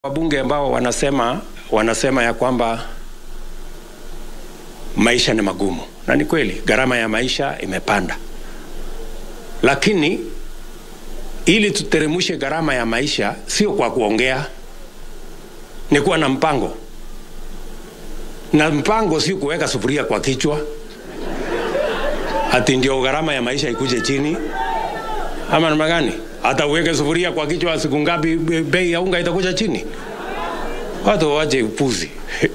Wabunge ambao wanasema wanasema ya kwamba maisha ni magumu, na ni kweli, gharama ya maisha imepanda, lakini ili tuteremushe gharama ya maisha sio kwa kuongea, ni kuwa na mpango, na mpango sio kuweka sufuria kwa kichwa ati ndio gharama ya maisha ikuje chini, ama namna gani? Hata uweke sufuria kwa kichwa, siku ngapi bei ya unga itakuja chini? Watu waje upuzi.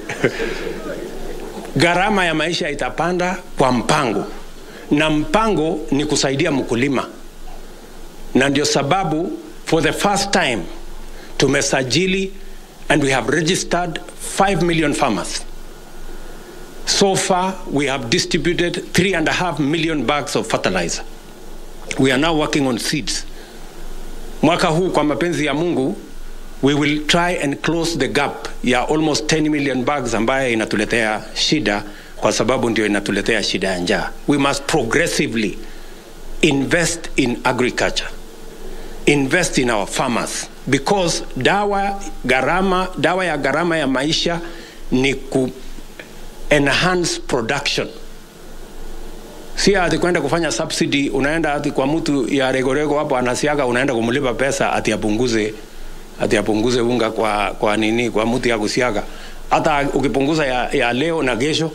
Gharama ya maisha itapanda kwa mpango, na mpango ni kusaidia mkulima, na ndio sababu for the first time tumesajili and we have registered 5 million farmers. So far we have distributed three and a half million bags of fertilizer. We are now working on seeds. Mwaka huu kwa mapenzi ya Mungu we will try and close the gap ya almost 10 million bags ambayo inatuletea shida kwa sababu ndio inatuletea shida ya njaa. We must progressively invest in agriculture. Invest in our farmers because dawa gharama dawa ya gharama ya maisha ni ku enhance production si ati kwenda kufanya subsidy unaenda ati kwa mtu ya regorego hapo anasiaga unaenda kumlipa pesa ati apunguze ati apunguze unga kwa, kwa nini kwa mtu ya kusiaga hata ukipunguza ya, ya leo na kesho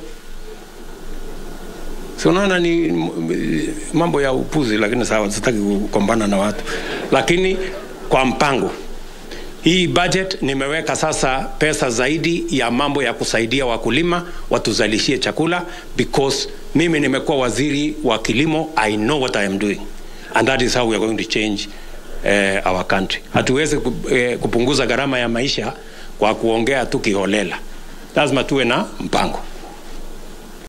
si unaona ni m- mambo ya upuzi lakini sawa sitaki kukombana na watu lakini kwa mpango hii budget nimeweka sasa pesa zaidi ya mambo ya kusaidia wakulima watuzalishie chakula because mimi nimekuwa waziri wa kilimo i know what i am doing and that is how we are going to change uh, our country hatuwezi ku- eh, kupunguza gharama ya maisha kwa kuongea tu kiholela lazima tuwe na mpango